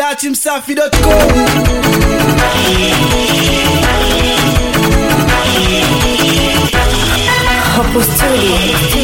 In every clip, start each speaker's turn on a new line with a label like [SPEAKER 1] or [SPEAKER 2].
[SPEAKER 1] datimsafi.com
[SPEAKER 2] Hapo studio.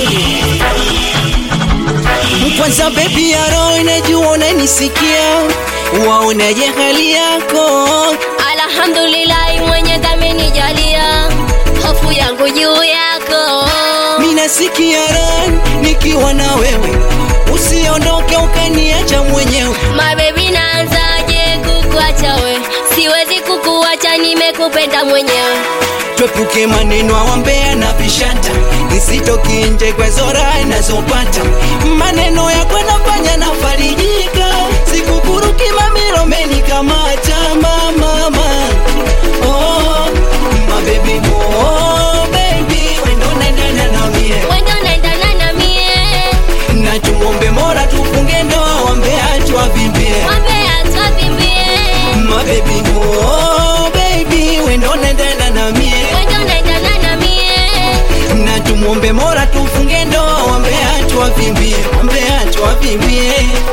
[SPEAKER 3] Kwanza baby ya roho inajua unanisikia, waonaje hali yako?
[SPEAKER 2] Alhamdulillah, mwenye kamenijalia hofu yangu juu yako.
[SPEAKER 3] Minasikia raha nikiwa na wewe, usiondoke ukaniacha mwenyewe.
[SPEAKER 2] Mabebi, naanzaje kukuacha we? Siwezi kukuacha, nimekupenda mwenyewe.
[SPEAKER 3] Twepuke maneno awambea na vishanta, nisitoki nje kwa zora nazopata. Maneno yako nafanya nafarijika, sikukuruki mamilo menikamata mama mama. Oh, my baby, oh baby, wendo naendana na mie
[SPEAKER 2] Wendo naendana na mie,
[SPEAKER 3] na tumwombe Mola tufunge ndoa, wambea tuwavimbie
[SPEAKER 2] wambea twavimbie.
[SPEAKER 3] my baby, oh baby, wendo naendana na mie
[SPEAKER 2] Wendo naendana na mie,
[SPEAKER 3] na tumwombe Mola tufunge ndoa, wambea tuwavimbie, wambea tuwavimbie.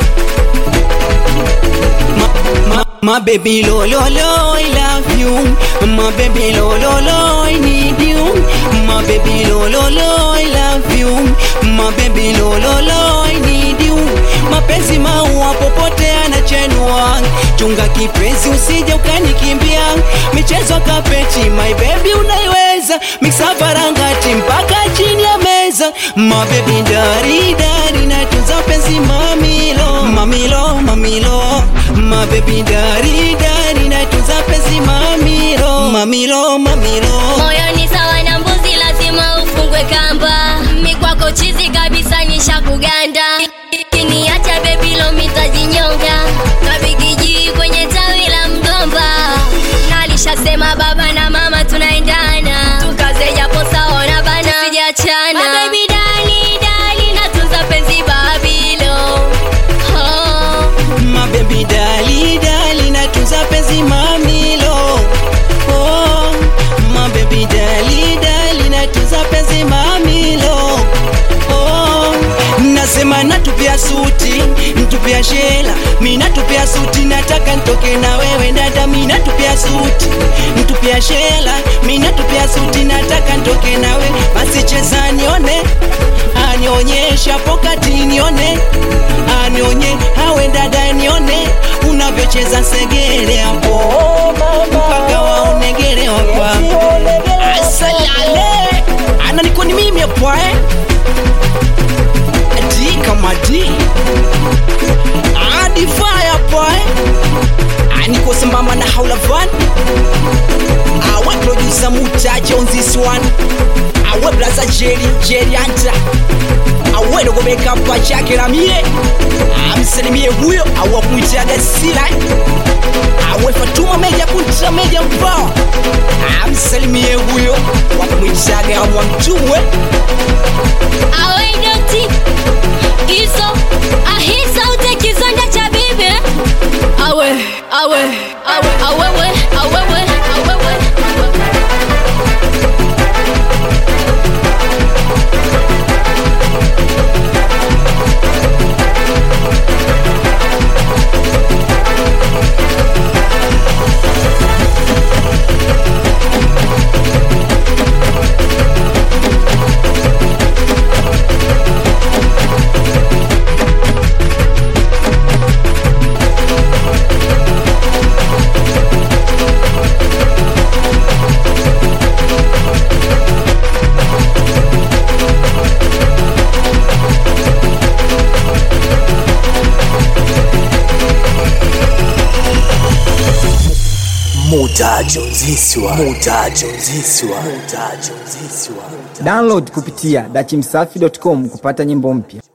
[SPEAKER 3] Ma, ma, ma baby lo lo lo, I love you. My baby lo lo lo, I need you. My baby lo lo lo, I love you. My baby lo lo lo, I need you. Mapenzi maua popote anachenua, chunga kipenzi usije ukanikimbia. Michezo kapeti, my baby unaiweza, mixa varangati mpaka chini ya meza. My baby dari dari, natunza penzi mamilo mamilo mamilo. My baby dari dari, natunza penzi mamilo mamilo mamilo.
[SPEAKER 2] moyo ni sawa na mbuzi, lazima ufungwe kamba. Mi kwako chizi kabisa, nisha kuganda. Kiniacha bebi lo mitajinyonga, kabigiji kwenye tawi la mgomba. Nalishasema baba na mama tunaendana, tukaze japo sawa na bana, sijachana. My baby dali dali, natunza penzi babilo. Oh.
[SPEAKER 3] My baby dali dali, natunza penzi mamilo. Oh, my baby dali dali, natunza penzi mamilo. Oh, nasema natupia suti, ntupia shela, mi natupia suti, nataka ntoke na wewe dada, mi natupia suti, ntupia shela, mi natupia suti, nataka ntoke na wewe, basi cheza nione, anionyesha pokati nione, anionye awe dada nione, unavyocheza segere hapo, mpaka waonegere hapa, asalale, ana niko ni mimi hapa eh D kama D Adi fire boy Aniko sambamba na haula van Awe producer mutaje on this one Awe blaza Jerry Jerry Anta Awe dogo beka pa chake na mie Amsalimie huyo awe kumwitaga sila Awe Fatuma meja kunta meja mpao Amsalimie huyo wakumwitaga amwa mtumwe
[SPEAKER 2] Awe dokti Kizo Ahisa ute kizonda cha bibi Awe Awe Awe Awewe Awewe Awewe
[SPEAKER 1] mutajo ziswa mutajo ziswa mutajo ziswa
[SPEAKER 4] Download kupitia dachimsafi.com kupata nyimbo mpya.